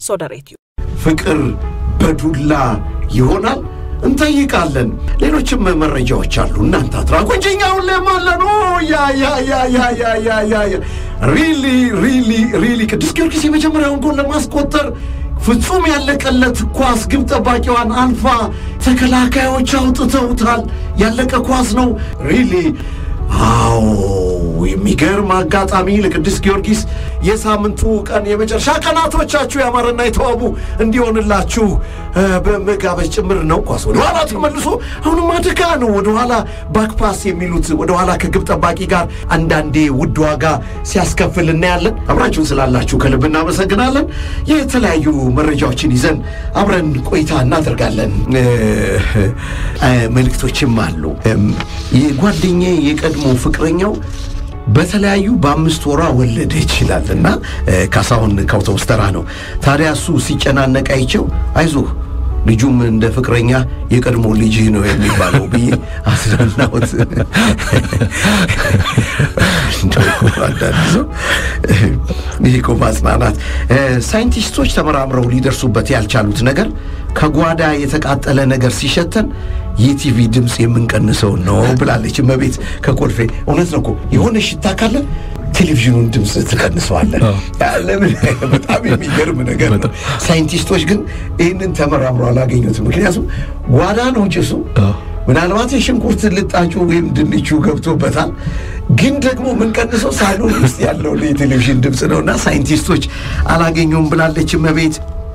ሶደሬትዩ ፍቅር በዱላ ይሆናል እንጠይቃለን። ሌሎችም መረጃዎች አሉ። እናንተ አትራቁ እንጂ እኛ ሁሌም አለን። ኦ ያ ያ ያ ያ ያ ያ ያ ያ ሪሊ ሪሊ ሪሊ ቅዱስ ጊዮርጊስ የመጀመሪያውን ጎል ለማስቆጠር ፍጹም ያለቀለት ኳስ ግብ ጠባቂዋን አልፋ ተከላካዮች አውጥተውታል። ያለቀ ኳስ ነው ሪሊ አዎ የሚገርም አጋጣሚ ለቅዱስ ጊዮርጊስ የሳምንቱ ቀን የመጨረሻ ቀናቶቻችሁ ያማረና የተዋቡ እንዲሆንላችሁ በመጋበዝ ጭምር ነው። ኳስ ወደኋላ ተመልሶ አሁንም አደጋ ነው። ወደኋላ ባክፓስ የሚሉት ወደኋላ ከግብ ጠባቂ ጋር አንዳንዴ ውድ ዋጋ ሲያስከፍል እናያለን። አብራችሁን ስላላችሁ ከልብ እናመሰግናለን። የተለያዩ መረጃዎችን ይዘን አብረን ቆይታ እናደርጋለን። መልእክቶችም አሉ። የጓደኛዬ የቀድሞ ፍቅረኛው በተለያዩ በአምስት ወሯ ወለደ ይችላል እና ካሳሁን ከአውቶቡስ ተራ ነው። ታዲያ እሱ ሲጨናነቅ አይቼው አይዞህ ልጁም እንደ ፍቅረኛ የቀድሞ ልጅ ነው የሚባለው ብዬ አስረናሁት። አንዳንድ ሰው ይህ እኮ ማጽናናት። ሳይንቲስቶች ተመራምረው ሊደርሱበት ያልቻሉት ነገር ከጓዳ የተቃጠለ ነገር ሲሸተን የቲቪ ድምፅ የምንቀንሰው ነው ብላለች እመቤት ከኮልፌ። እውነት ነው እኮ የሆነ ሽታ ካለ ቴሌቪዥኑን ድምፅ ትቀንሰዋለን። ለምን? በጣም የሚገርም ነገር ነው። ሳይንቲስቶች ግን ይህንን ተመራምረው አላገኙትም። ምክንያቱም ጓዳ ነው ጭሱ። ምናልባት የሽንኩርት ልጣጩ ወይም ድንቹ ገብቶበታል። ግን ደግሞ የምንቀንሰው ሳሎን ውስጥ ያለውን የቴሌቪዥን ድምፅ ነው እና ሳይንቲስቶች አላገኙም ብላለች እመቤት።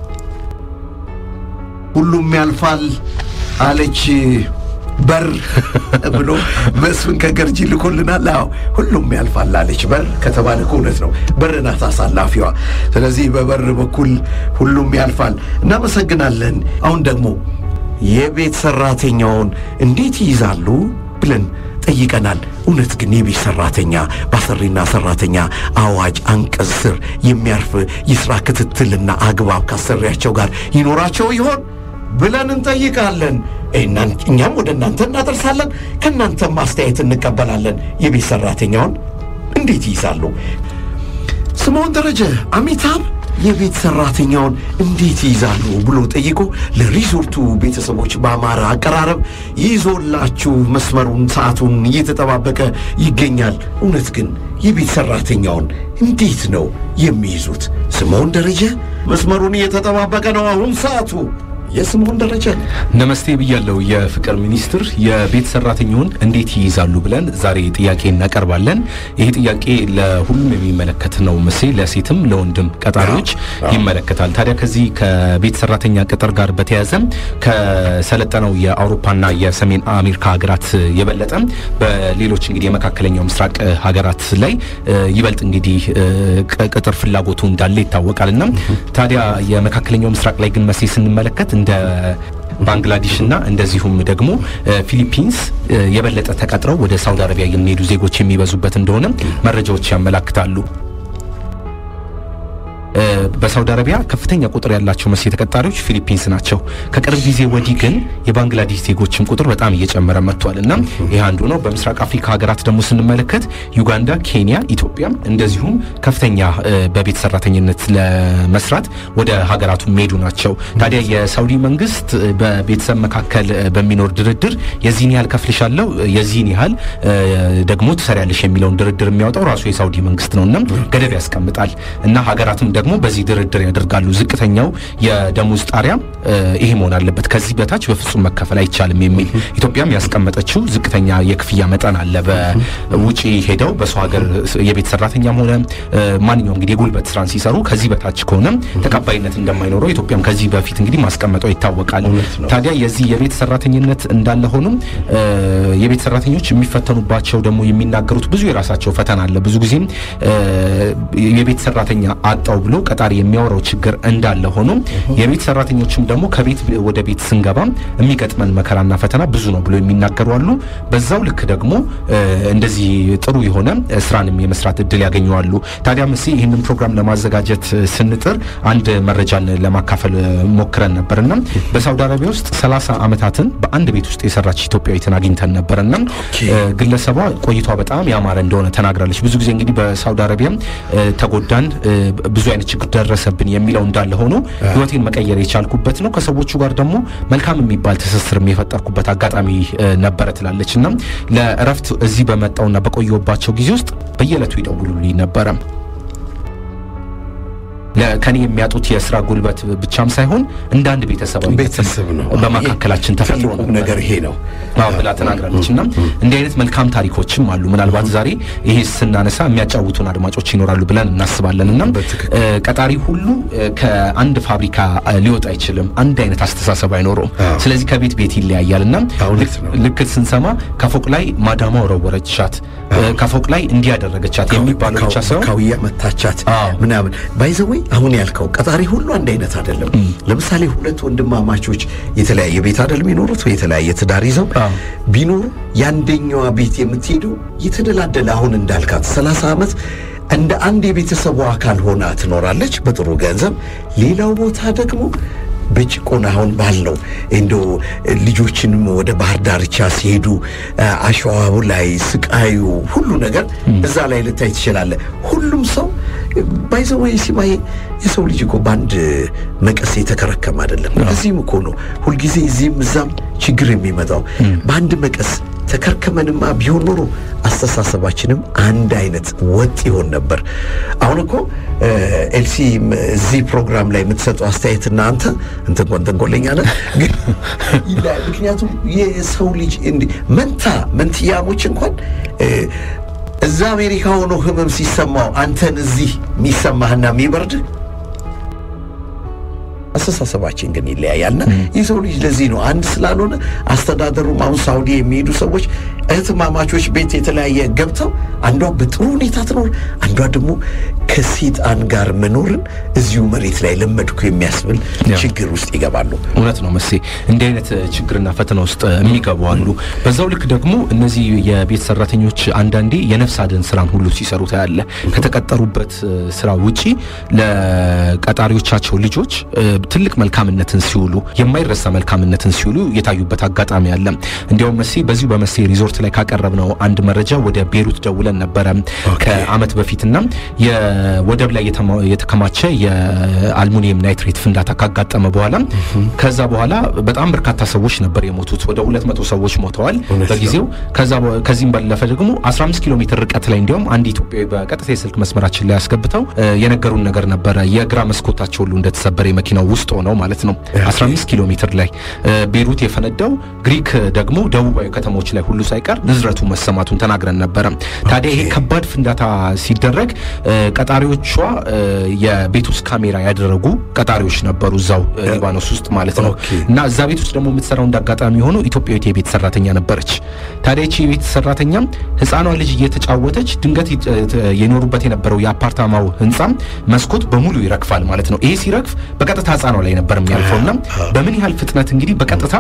ሁሉም ያልፋል አለች በር ብሎ መስፍን ከገርጂ ልኮልናል። አዎ ሁሉም ያልፋል አለች በር ከተባለ እኮ እውነት ነው። በር ናት አሳላፊዋ። ስለዚህ በበር በኩል ሁሉም ያልፋል። እናመሰግናለን። አሁን ደግሞ የቤት ሰራተኛውን እንዴት ይይዛሉ ብለን ጠይቀናል። እውነት ግን የቤት ሰራተኛ በአሰሪና ሰራተኛ አዋጅ አንቀጽ ስር የሚያርፍ የሥራ ክትትልና አግባብ ካሰሪያቸው ጋር ይኖራቸው ይሆን ብለን እንጠይቃለን። እኛም ወደ እናንተ እናደርሳለን። ከእናንተም አስተያየት እንቀበላለን። የቤት ሰራተኛውን እንዴት ይይዛሉ? ስምዖን ደረጀ አሚታብ የቤት ሰራተኛውን እንዴት ይይዛሉ ብሎ ጠይቆ ለሪዞርቱ ቤተሰቦች በአማረ አቀራረብ ይዞላችሁ መስመሩን ሰዓቱን እየተጠባበቀ ይገኛል። እውነት ግን የቤት ሰራተኛውን እንዴት ነው የሚይዙት? ስምዖን ደረጀ መስመሩን እየተጠባበቀ ነው። አሁን ሰዓቱ የስምዖን ደረጃ ነው። ነመስቴ ብያለው። የፍቅር ሚኒስትር የቤት ሰራተኛውን እንዴት ይይዛሉ ብለን ዛሬ ጥያቄ እናቀርባለን። ይሄ ጥያቄ ለሁሉም የሚመለከት ነው። መሴ ለሴትም ለወንድም ቀጣሪዎች ይመለከታል። ታዲያ ከዚህ ከቤት ሰራተኛ ቅጥር ጋር በተያያዘ ከሰለጠነው የአውሮፓና የሰሜን አሜሪካ ሀገራት የበለጠ በሌሎች እንግዲህ የመካከለኛው ምስራቅ ሀገራት ላይ ይበልጥ እንግዲህ ቅጥር ፍላጎቱ እንዳለ ይታወቃልና ታዲያ የመካከለኛው ምስራቅ ላይ ግን መሴ ስንመለከት እንደ ባንግላዴሽ እና እንደዚሁም ደግሞ ፊሊፒንስ የበለጠ ተቀጥረው ወደ ሳውዲ አረቢያ የሚሄዱ ዜጎች የሚበዙበት እንደሆነ መረጃዎች ያመላክታሉ። በሳውዲ አረቢያ ከፍተኛ ቁጥር ያላቸው መሴ ተቀጣሪዎች ፊሊፒንስ ናቸው። ከቅርብ ጊዜ ወዲህ ግን የባንግላዴሽ ዜጎችም ቁጥር በጣም እየጨመረ መጥቷል እና ይህ አንዱ ነው። በምስራቅ አፍሪካ ሀገራት ደግሞ ስንመለከት ዩጋንዳ፣ ኬንያ፣ ኢትዮጵያ እንደዚሁም ከፍተኛ በቤት ሰራተኝነት ለመስራት ወደ ሀገራቱ የሚሄዱ ናቸው። ታዲያ የሳውዲ መንግስት በቤተሰብ መካከል በሚኖር ድርድር የዚህን ያህል ከፍልሻለሁ፣ የዚህን ያህል ደግሞ ትሰሪያለሽ የሚለውን ድርድር የሚያወጣው ራሱ የሳውዲ መንግስት ነው እና ገደብ ያስቀምጣል እና ሀገራትም ደግሞ በዚህ ድርድር ያደርጋሉ። ዝቅተኛው የደሞዝ ጣሪያ ይሄ መሆን አለበት፣ ከዚህ በታች በፍጹም መከፈል አይቻልም የሚል ኢትዮጵያም ያስቀመጠችው ዝቅተኛ የክፍያ መጠን አለ። በውጪ ሄደው በሰው ሀገር የቤት ሰራተኛም ሆነ ማንኛውም እንግዲህ የጉልበት ስራን ሲሰሩ ከዚህ በታች ከሆነ ተቀባይነት እንደማይኖረው ኢትዮጵያም ከዚህ በፊት እንግዲህ ማስቀመጠው ይታወቃል። ታዲያ የዚህ የቤት ሰራተኝነት እንዳለ ሆኖም የቤት ሰራተኞች የሚፈተኑባቸው ደግሞ የሚናገሩት ብዙ የራሳቸው ፈተና አለ። ብዙ ጊዜም የቤት ሰራተኛ አጣው ብሎ ቀጣሪ የሚያወራው ችግር እንዳለ ሆኖ የቤት ሰራተኞችም ደግሞ ከቤት ወደ ቤት ስንገባ የሚገጥመን መከራና ፈተና ብዙ ነው ብሎ የሚናገሩ አሉ። በዛው ልክ ደግሞ እንደዚህ ጥሩ የሆነ ስራንም የመስራት እድል ያገኘዋሉ። ታዲያ መስ ይህንን ፕሮግራም ለማዘጋጀት ስንጥር አንድ መረጃን ለማካፈል ሞክረን ነበርና በሳውዲ አረቢያ ውስጥ ሰላሳ ዓመታትን በአንድ ቤት ውስጥ የሰራች ኢትዮጵያዊትን አግኝተን ነበርና ግለሰቧ ቆይቷ በጣም ያማረ እንደሆነ ተናግራለች። ብዙ ጊዜ እንግዲህ በሳውዲ አረቢያ ተጎዳን ብዙ አይነት አይነት ችግር ደረሰብን የሚለው እንዳለ ሆኖ ህይወቴን መቀየር የቻልኩበት ነው። ከሰዎቹ ጋር ደግሞ መልካም የሚባል ትስስርም የፈጠርኩበት አጋጣሚ ነበረ ትላለች እና ለእረፍት እዚህ በመጣውና በቆየሁባቸው ጊዜ ውስጥ በየዕለቱ ይደውሉልኝ ነበረ። ከኔ የሚያጡት የስራ ጉልበት ብቻም ሳይሆን እንደ አንድ ቤተሰባዊ ቤተሰብ ነው በመካከላችን ተፈጥሮ ትልቁም ነገር ይሄ ነው አዎ ብላ ተናግራለች። እና እንዲህ አይነት መልካም ታሪኮችም አሉ። ምናልባት ዛሬ ይሄ ስናነሳ የሚያጫውቱን አድማጮች ይኖራሉ ብለን እናስባለን። እና ቀጣሪ ሁሉ ከአንድ ፋብሪካ ሊወጣ አይችልም። አንድ አይነት አስተሳሰብ አይኖረውም። ስለዚህ ከቤት ቤት ይለያያል። እና ልክ ስንሰማ ከፎቅ ላይ ማዳማ ወረወረቻት፣ ከፎቅ ላይ እንዲያደረገቻት የሚባለው ብቻ ሳይሆን ካውያ መታቻት ምናምን ባይዘወይ አሁን ያልከው ቀጣሪ ሁሉ አንድ አይነት አይደለም። ለምሳሌ ሁለት ወንድማማቾች የተለያየ ቤት አይደል የሚኖሩት ወይ የተለያየ ትዳር ይዘው ቢኖሩ የአንደኛዋ ቤት የምትሄደው የተደላደለ አሁን እንዳልካት ሰላሳ ዓመት እንደ አንድ የቤተሰቡ አካል ሆና ትኖራለች በጥሩ ገንዘብ። ሌላው ቦታ ደግሞ በጭቆና አሁን ባለው እንዶ ልጆችንም ወደ ባህር ዳርቻ ሲሄዱ አሸዋው ላይ ስቃዩ ሁሉ ነገር እዛ ላይ ልታይ ትችላለህ። ሁሉም ሰው ባይዘወይ ሲማዬ የሰው ልጅ እኮ በአንድ መቀስ የተከረከም አይደለም። እዚህም እኮ ነው ሁልጊዜ እዚህም እዛም ችግር የሚመጣው በአንድ መቀስ ተከርከመንማ ቢሆን ኖሮ አስተሳሰባችንም አንድ አይነት ወጥ ይሆን ነበር። አሁን እኮ ኤልሲ እዚህ ፕሮግራም ላይ የምትሰጠው አስተያየትና አንተ እንትን እንኳን ተንኮለኛ ነህ፣ ግን ምክንያቱም የሰው ልጅ እንዲህ መንታ መንትያሞች እንኳን እዛ አሜሪካ ሆኖ ህመም ሲሰማው አንተን እዚህ የሚሰማህና የሚበርድህ አስተሳሰባችን ግን ይለያያልና የሰው ልጅ ለዚህ ነው አንድ ስላልሆነ አስተዳደሩም አሁን ሳውዲ የሚሄዱ ሰዎች እህትማማቾች ቤት የተለያየ ገብተው አንዷ በጥሩ ሁኔታ ትኖር፣ አንዷ ደግሞ ከሴጣን ጋር መኖርን እዚሁ መሬት ላይ ለመድኩ የሚያስብል ችግር ውስጥ ይገባሉ። እውነት ነው መሴ፣ እንዲህ አይነት ችግርና ፈተና ውስጥ የሚገቡ አሉ። በዛው ልክ ደግሞ እነዚህ የቤት ሰራተኞች አንዳንዴ የነፍስ አድን ስራን ሁሉ ሲሰሩ ታያለ። ከተቀጠሩበት ስራ ውጪ ለቀጣሪዎቻቸው ልጆች ትልቅ መልካምነትን ሲውሉ የማይረሳ መልካምነትን ሲውሉ የታዩበት አጋጣሚ አለ። እንዲያውም መሴ በዚሁ በመሴ ሪዞርት ላይ ካቀረብነው አንድ መረጃ ወደ ቤሩት ደውለን ነበረ ከአመት በፊትና የወደብ ላይ የተከማቸ የአልሙኒየም ናይትሬት ፍንዳታ ካጋጠመ በኋላ ከዛ በኋላ በጣም በርካታ ሰዎች ነበር የሞቱት። ወደ ሁለት መቶ ሰዎች ሞተዋል በጊዜው። ከዚህም ባለፈ ደግሞ 15 ኪሎ ሜትር ርቀት ላይ እንዲያውም አንድ ኢትዮጵያዊ በቀጥታ የስልክ መስመራችን ላይ ያስገብተው የነገሩን ነገር ነበረ። የግራ መስኮታቸው ሁሉ እንደተሰበረ የመኪናው ውስጥ ሆነው ማለት ነው 15 ኪሎ ሜትር ላይ ቤሩት የፈነዳው ግሪክ ደግሞ ደቡባዊ ከተሞች ላይ ሁሉ ሳይቀር ንዝረቱ መሰማቱን ተናግረን ነበረ። ታዲያ ይሄ ከባድ ፍንዳታ ሲደረግ ቀጣሪዎቿ የቤት ውስጥ ካሜራ ያደረጉ ቀጣሪዎች ነበሩ እዛው ሊባኖስ ውስጥ ማለት ነው። እና እዛ ቤት ውስጥ ደግሞ የምትሰራው እንዳጋጣሚ ሆኖ ኢትዮጵያዊት የቤት ሰራተኛ ነበረች። ታዲያ ይቺ የቤት ሰራተኛ ህፃኗ ልጅ እየተጫወተች ድንገት የኖሩበት የነበረው የአፓርታማው ህንፃ መስኮት በሙሉ ይረግፋል ማለት ነው። ይሄ ሲረግፍ በቀጥታ ህፃኗ ላይ ነበር የሚያልፈውና በምን ያህል ፍጥነት እንግዲህ በቀጥታ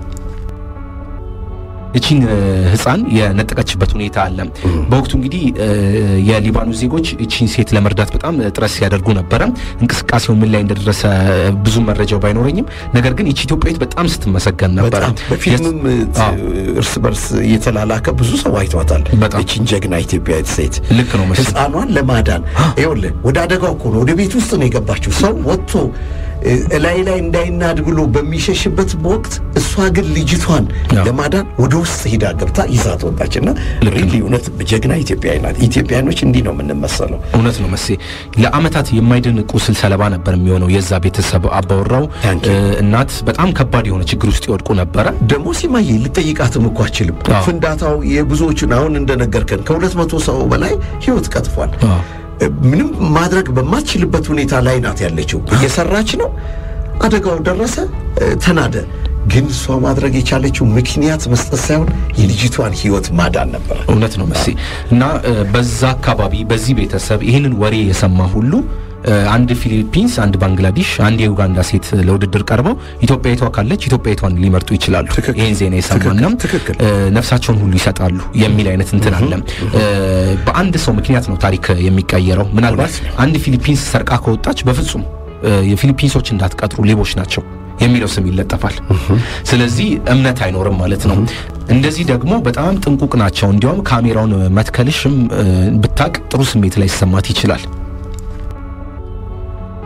እቺን ህፃን የነጠቀችበት ሁኔታ አለ። በወቅቱ እንግዲህ የሊባኖስ ዜጎች እቺን ሴት ለመርዳት በጣም ጥረት ሲያደርጉ ነበረ። እንቅስቃሴው ምን ላይ እንደደረሰ ብዙ መረጃው ባይኖረኝም፣ ነገር ግን እቺ ኢትዮጵያዊት በጣም ስትመሰገን ነበረ። በፊልምም እርስ በርስ እየተላላከ ብዙ ሰው አይቷታል። እቺን ጀግና ኢትዮጵያዊት ሴት ልክ ነው መሰለኝ ህፃኗን ለማዳን ይኸውልህ፣ ወደ አደጋው እኮ ነው ወደ ቤት ውስጥ ነው የገባችው። ሰው ወጥቶ እላይ ላይ እንዳይናድ ብሎ በሚሸሽበት ወቅት እሷ ግን ልጅቷን ለማዳን ወደ ውስጥ ሂዳ ገብታ ይዛት ወጣች እና ሪሊ እውነት ጀግና ኢትዮጵያዊ ናት። ኢትዮጵያኖች እንዲህ ነው የምንመሰለው። እውነት ነው መሴ። ለአመታት የማይድን ቁስል ሰለባ ነበር የሚሆነው የዛ ቤተሰብ አባወራው እናት በጣም ከባድ የሆነ ችግር ውስጥ ይወድቁ ነበረ። ደግሞ ሲማዬ ልጠይቃትም እኮ አችልም። ፍንዳታው የብዙዎቹን አሁን እንደነገርከን ከሁለት መቶ ሰው በላይ ህይወት ቀጥፏል። ምንም ማድረግ በማትችልበት ሁኔታ ላይ ናት ያለችው። እየሰራች ነው። አደጋው ደረሰ፣ ተናደ። ግን እሷ ማድረግ የቻለችው ምክንያት መስጠት ሳይሆን የልጅቷን ህይወት ማዳን ነበር። እውነት ነው መሴ እና በዛ አካባቢ በዚህ ቤተሰብ ይህንን ወሬ የሰማ ሁሉ አንድ ፊሊፒንስ፣ አንድ ባንግላዴሽ፣ አንድ የኡጋንዳ ሴት ለውድድር ቀርበው ኢትዮጵያዊቷ ካለች ኢትዮጵያዊቷን ሊመርጡ ይችላሉ። ይህን ዜና የሰማና ነፍሳቸውን ሁሉ ይሰጣሉ የሚል አይነት እንትን አለ። በአንድ ሰው ምክንያት ነው ታሪክ የሚቀየረው። ምናልባት አንድ ፊሊፒንስ ሰርቃ ከወጣች በፍጹም የፊሊፒንሶች እንዳትቀጥሩ ሌቦች ናቸው የሚለው ስም ይለጠፋል። ስለዚህ እምነት አይኖርም ማለት ነው። እንደዚህ ደግሞ በጣም ጥንቁቅ ናቸው። እንዲያውም ካሜራውን መትከልሽም ብታቅ ጥሩ ስሜት ላይ ሲሰማት ይችላል።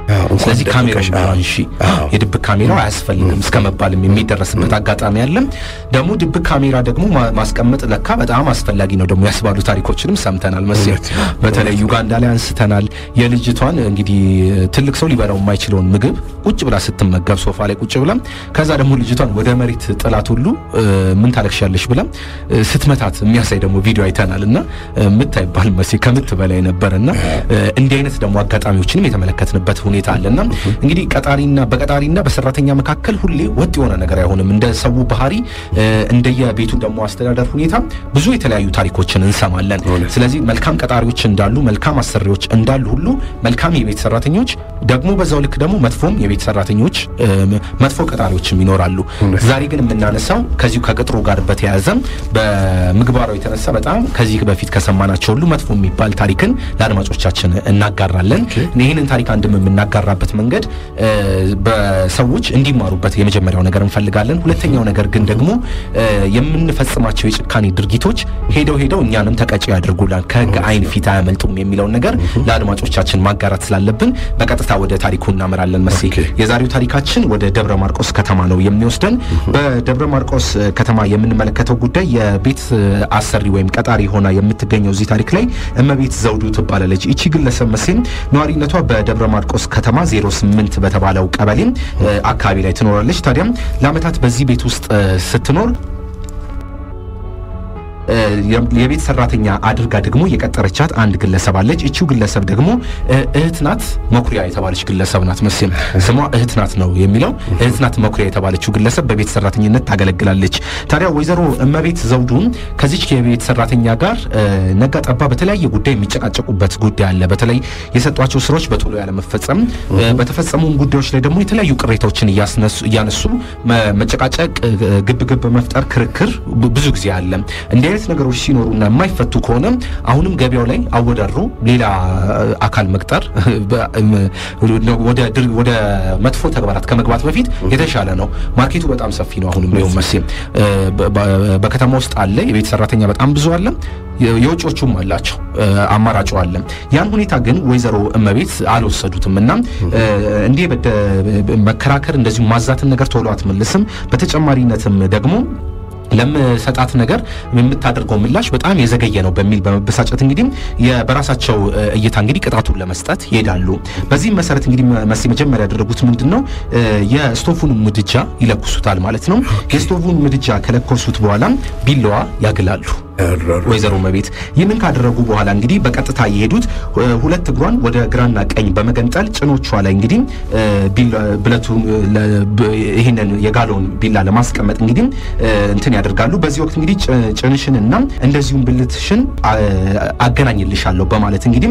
ስለዚህ ካሜራው አንሺ የድብቅ ካሜራው አያስፈልግም እስከ መባልም የሚደረስበት አጋጣሚ አለ። ደግሞ ድብቅ ካሜራ ደግሞ ማስቀመጥ ለካ በጣም አስፈላጊ ነው ደግሞ ያስባሉ ታሪኮችንም ሰምተናል መሰለኝ። በተለይ ዩጋንዳ ላይ አንስተናል። የልጅቷን እንግዲህ ትልቅ ሰው ሊበላው የማይችለውን ምግብ ቁጭ ብላ ስትመገብ ሶፋ ላይ ቁጭ ብላ ከዛ ደግሞ ልጅቷን ወደ መሬት ጥላት ሁሉ ምን ታለቅሻለሽ ብላ ስትመታት የሚያሳይ ደግሞ ቪዲዮ አይተናል። እና ምታይባል መሴ ከምት በላይ ነበርና እንዲህ አይነት ደግሞ አጋጣሚዎችንም የተመለከትንበት ሁኔታ አለና እንግዲህ ቀጣሪና በቀጣሪና በሰራተኛ መካከል ሁሌ ወጥ የሆነ ነገር አይሆንም። እንደ ሰው ባህሪ እንደየቤቱ ደግሞ አስተዳደር ሁኔታ ብዙ የተለያዩ ታሪኮችን እንሰማለን። ስለዚህ መልካም ቀጣሪዎች እንዳሉ፣ መልካም አሰሪዎች እንዳሉ ሁሉ መልካም የቤት ሰራተኞች ደግሞ በዛው ልክ ደግሞ መጥፎም የቤት ሰራተኞች መጥፎ ቀጣሪዎችም ይኖራሉ። ዛሬ ግን የምናነሳው ከዚሁ ከቅጥሩ ጋር በተያያዘ በምግባሩ የተነሳ በጣም ከዚህ በፊት ከሰማናቸው ሁሉ መጥፎ የሚባል ታሪክን ለአድማጮቻችን እናጋራለን። ይህንን ታሪክ አንድም የምናጋራበት መንገድ በሰዎች እንዲማሩበት የመጀመሪያው ነገር እንፈልጋለን። ሁለተኛው ነገር ግን ደግሞ የምንፈጽማቸው የጭካኔ ድርጊቶች ሄደው ሄደው እኛንም ተቀጪ ያደርጉላል፣ ከህግ አይን ፊት አያመልጡም የሚለውን ነገር ለአድማጮቻችን ማጋራት ስላለብን በቀጥታ ወደ ታሪኩ እናመራለን። መሴ የዛሬው ታሪካችን ወደ ደብረ ማርቆስ ከተማ ነው የሚወስደን። በደብረ ማርቆስ ከተማ የምንመለከተው ጉዳይ የቤት አሰሪ ወይም ቀጣሪ ሆና የምትገኘው እዚህ ታሪክ ላይ እመቤት ዘውዱ ትባላለች። ይቺ ግለሰብ መሴም ነዋሪነቷ በደብረ ማርቆስ ከተማ 08 በተባለው ቀበሌ አካባቢ ላይ ትኖራለች። ታዲያም ለአመታት በዚህ ቤት ውስጥ ስትኖር የቤት ሰራተኛ አድርጋ ደግሞ የቀጠረቻት አንድ ግለሰብ አለች። እቺው ግለሰብ ደግሞ እህት ናት መኩሪያ የተባለች ግለሰብ ናት። መቼም ስሟ እህት ናት ነው የሚለው። እህት ናት መኩሪያ የተባለችው ግለሰብ በቤት ሰራተኝነት ታገለግላለች። ታዲያ ወይዘሮ እመቤት ዘውዱን ከዚች የቤት ሰራተኛ ጋር ነጋ ጠባ በተለያየ ጉዳይ የሚጨቃጨቁበት ጉዳይ አለ። በተለይ የሰጧቸው ስራዎች በቶሎ ያለመፈጸም፣ በተፈጸሙም ጉዳዮች ላይ ደግሞ የተለያዩ ቅሬታዎችን እያነሱ መጨቃጨቅ፣ ግብግብ መፍጠር፣ ክርክር ብዙ ጊዜ አለ። እንዲህ አይነት ነገሮች ሲኖሩና የማይፈቱ ከሆነ አሁንም ገበያው ላይ አወዳድሮ ሌላ አካል መቅጠር ወደ መጥፎ ተግባራት ከመግባት በፊት የተሻለ ነው። ማርኬቱ በጣም ሰፊ ነው። አሁንም ቢሆን መቼም በከተማ ውስጥ አለ የቤት ሰራተኛ በጣም ብዙ አለ። የውጮቹም አላቸው አማራጩ አለ። ያን ሁኔታ ግን ወይዘሮ እመቤት አልወሰዱትም እና እንዲህ መከራከር እንደዚሁ ማዛትን ነገር ቶሎ አትመልስም። በተጨማሪነትም ደግሞ ለምሰጣት ነገር የምታደርገው ምላሽ በጣም የዘገየ ነው በሚል በመበሳጨት እንግዲህ በራሳቸው እይታ እንግዲህ ቅጣቱን ለመስጠት ይሄዳሉ። በዚህም መሰረት እንግዲህ መሲ መጀመሪያ ያደረጉት ምንድን ነው የስቶፉን ምድጃ ይለኩሱታል ማለት ነው። የስቶፉን ምድጃ ከለኮሱት በኋላ ቢላዋ ያግላሉ። ወይዘሮ መቤት ይህንን ካደረጉ በኋላ እንግዲህ በቀጥታ የሄዱት ሁለት እግሯን ወደ ግራና ቀኝ በመገንጠል ጭኖቿ ላይ እንግዲህ ብለቱ ይህንን የጋለውን ቢላ ለማስቀመጥ እንግዲህ እንትን ያደርጋሉ። በዚህ ወቅት እንግዲህ ጭንሽንና እንደዚሁም ብልትሽን አገናኝልሻለሁ በማለት እንግዲህ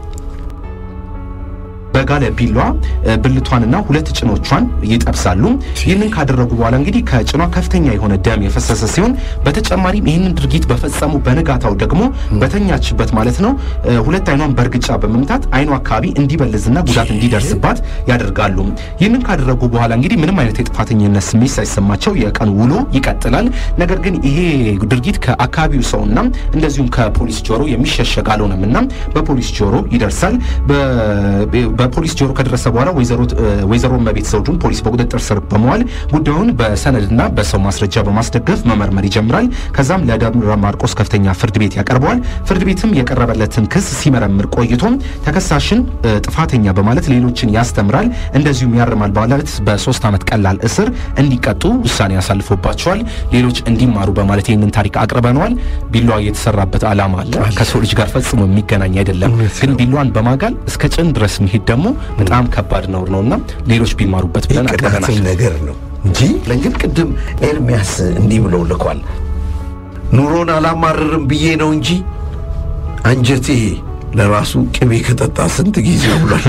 በጋለ ቢሏ ብልቷንና ሁለት ጭኖቿን ይጠብሳሉ። ይህንን ካደረጉ በኋላ እንግዲህ ከጭኗ ከፍተኛ የሆነ ደም የፈሰሰ ሲሆን በተጨማሪም ይህንን ድርጊት በፈጸሙ በንጋታው ደግሞ በተኛችበት ማለት ነው ሁለት አይኗን በእርግጫ በመምታት አይኗ አካባቢ እንዲበልዝና ጉዳት እንዲደርስባት ያደርጋሉ። ይህንን ካደረጉ በኋላ እንግዲህ ምንም አይነት የጥፋተኝነት ስሜት ሳይሰማቸው የቀን ውሎ ይቀጥላል። ነገር ግን ይሄ ድርጊት ከአካባቢው ሰውና እንደዚሁም ከፖሊስ ጆሮ የሚሸሸግ አልሆነምና በፖሊስ ጆሮ ይደርሳል። በፖሊስ ጆሮ ከደረሰ በኋላ ወይዘሮ እመቤት ዘውዱን ፖሊስ በቁጥጥር ስር በመዋል ጉዳዩን በሰነድና በሰው ማስረጃ በማስደገፍ መመርመር ይጀምራል። ከዛም ለደብረ ማርቆስ ከፍተኛ ፍርድ ቤት ያቀርበዋል። ፍርድ ቤትም የቀረበለትን ክስ ሲመረምር ቆይቶ ተከሳሽን ጥፋተኛ በማለት ሌሎችን ያስተምራል፣ እንደዚሁም ያርማል በማለት በሶስት ዓመት ቀላል እስር እንዲቀጡ ውሳኔ ያሳልፎባቸዋል። ሌሎች እንዲማሩ በማለት ይህንን ታሪክ አቅርበነዋል። ቢላዋ የተሰራበት ዓላማ አለ። ከሰው ልጅ ጋር ፈጽሞ የሚገናኝ አይደለም። ግን ቢላዋን በማጋል እስከ ጭን ድረስ መሄድ ደግሞ በጣም ከባድ ነውር ነውና ሌሎች ቢማሩበት ብለን አቅርበናል ነገር ነው እንጂ ለግን ቅድም ኤርሚያስ እንዲህ ብሎ ልኳል። ኑሮን አላማርርም ብዬ ነው እንጂ አንጀቴ ለራሱ ቅቤ ከጠጣ ስንት ጊዜ ብሏል።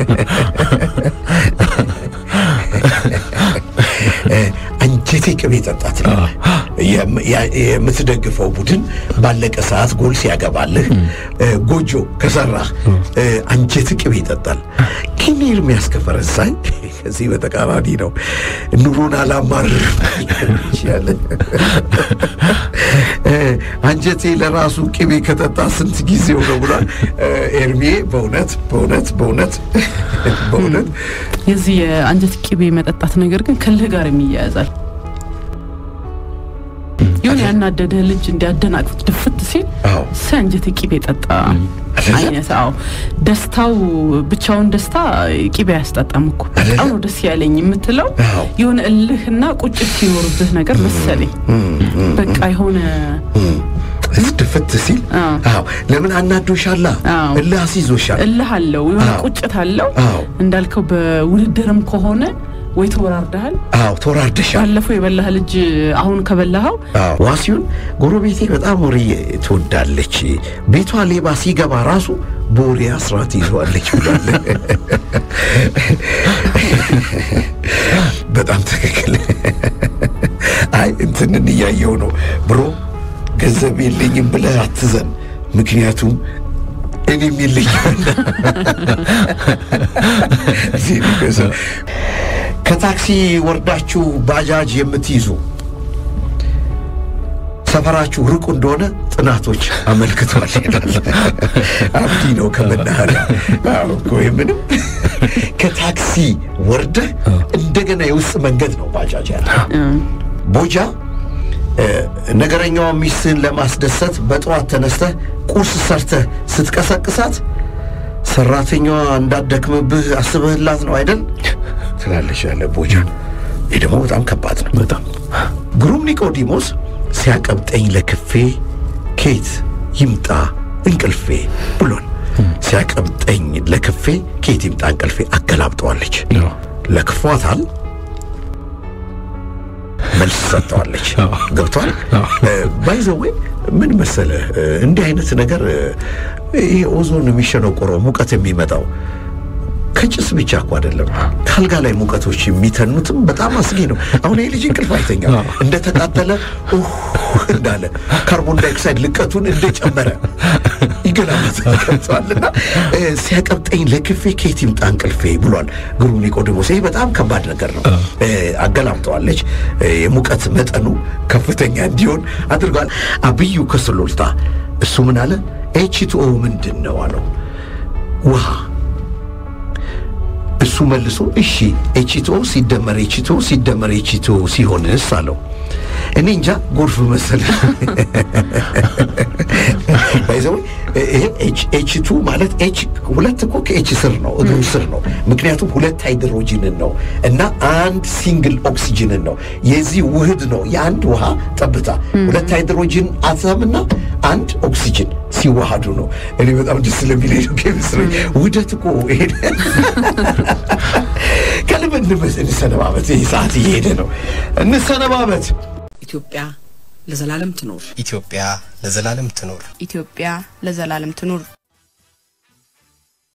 አንጀቴ ቅቤ ጠጣት የምትደግፈው ቡድን ባለቀ ሰዓት ጎል ሲያገባልህ ጎጆ ከሰራህ አንጀት ቅቤ ይጠጣል። ግን ኤርሚያስ ከፈረንሳይ ከዚህ በተቃራኒ ነው። ኑሮን አላማርርም ያለ አንጀቴ ለራሱ ቅቤ ከጠጣ ስንት ጊዜው ነው ብሏል ኤርሜ። በእውነት በእውነት በእውነት በእውነት የዚህ የአንጀት ቅቤ መጠጣት ነገር ግን ከልህ ጋር የሚያያዛል። የሆነ ያናደደህ ልጅ እንዲያደናቅፉት ድፍት ሲል አዎ አንጀት ቅቤ ጠጣ አይነት። አዎ ደስታው ብቻውን ደስታ ቅቤ አያስጠጣም እኮ በጣም ነው ደስ ያለኝ የምትለው አዎ። የሆነ እልህና ቁጭት ሲኖርብህ ነገር መሰለኝ። በቃ የሆነ ድፍት ሲል አዎ። አዎ ለምን አናዶሻላ አዎ። እልህ አስይዞሻል እልህ አለው የሆነ አዎ። ቁጭት አለው። አዎ እንዳልከው በውድድርም ከሆነ ወይ ተወራርደሃል። አዎ ተወራርደሻል ባለፈው የበላህ ልጅ አሁን ከበላኸው ዋሲውን ጎረቤቴ በጣም ወሬ ትወዳለች። ቤቷ ሌባ ሲገባ ራሱ በወሬ አስራት ይዘዋለች ብሏል። በጣም ትክክል። አይ እንትንን እያየው ነው ብሮ ገንዘብ የለኝም ብለህ አትዘን፣ ምክንያቱም እኔም የለኝም። እዚህ ነው ገንዘብ። ከታክሲ ወርዳችሁ ባጃጅ የምትይዙ ሰፈራችሁ ርቁ እንደሆነ ጥናቶች አመልክቷል ይላል። አብዲ ነው ከመናኸሪያ አዎ እኮ ምንም ከታክሲ ወርደህ እንደገና የውስጥ መንገድ ነው ባጃጅ ያለ ቦጃ እ፣ ነገረኛዋ ሚስትህን ለማስደሰት በጠዋት ተነስተህ ቁርስ ሰርተህ ስትቀሰቅሳት ሰራተኛዋ እንዳደክምብህ አስበህላት ነው አይደል ትላለች ያለ ቦጃ። ይህ ደግሞ በጣም ከባድ ነው። በጣም ግሩም ኒቆዲሞስ ሲያቀብጠኝ ለክፌ ኬት ይምጣ እንቅልፌ ብሎን ሲያቀብጠኝ ለክፌ ኬት ይምጣ እንቅልፌ አገላብጠዋለች። አዎ። ለክፏታል መልስ ሰጥተዋለች። አዎ። ገብቷል። አዎ። ባይዘዌ ምን መሰለ እንዲህ አይነት ነገር ይሄ ኦዞን የሚሸነቆረው ሙቀት የሚመጣው ከጭስ ብቻ እኮ አይደለም። ከአልጋ ላይ ሙቀቶች የሚተኑትም በጣም አስጊ ነው። አሁን ይህ ልጅ እንቅልፍ አይተኛም። እንደተቃጠለ ኡህ እንዳለ ካርቦን ዳይኦክሳይድ ልቀቱን እንደጨመረ ይገላበታል። ገብቶሃልና እ፣ ሲያቀብጠኝ ለክፌ ከየት ይምጣ እንቅልፌ ብሏል ግሩም ኒቆዲሞስ። ይህ በጣም ከባድ ነገር ነው። እ፣ አገላምጠዋለች። እ፣ የሙቀት መጠኑ ከፍተኛ እንዲሆን አድርጓል። አብዩ ከስሎልታ እሱ ምን አለ? ኤችቱኦ ምንድን ነው አለው። ውሃ እሱ መልሶ እሺ ኤችቶ ሲደመር ኤችቶ ሲደመር ኤችቶ ሲሆንስ አለው። እኔ እንጃ ጎርፍ መሰለ ባይዘው ይሄ ኤች ኤች ቱ ማለት ኤች ሁለት እኮ ከኤች ስር ነው እግሩ ስር ነው። ምክንያቱም ሁለት ሃይድሮጂንን ነው እና አንድ ሲንግል ኦክሲጅንን ነው። የዚህ ውህድ ነው የአንድ ውሃ ጠብታ ሁለት ሃይድሮጂን አተምና አንድ ኦክሲጅን ሲዋሃዱ ነው። እኔ በጣም ደስ ስለሚለኝ ነው ኬሚስትሪ ውህደት እኮ ይሄ ከልብ እንመስ እንሰነባበት። ይህ ሰዓት እየሄደ ነው። እንሰነባበት። ኢትዮጵያ ለዘላለም ትኖር። ኢትዮጵያ ለዘላለም ትኖር። ኢትዮጵያ ለዘላለም ትኑር።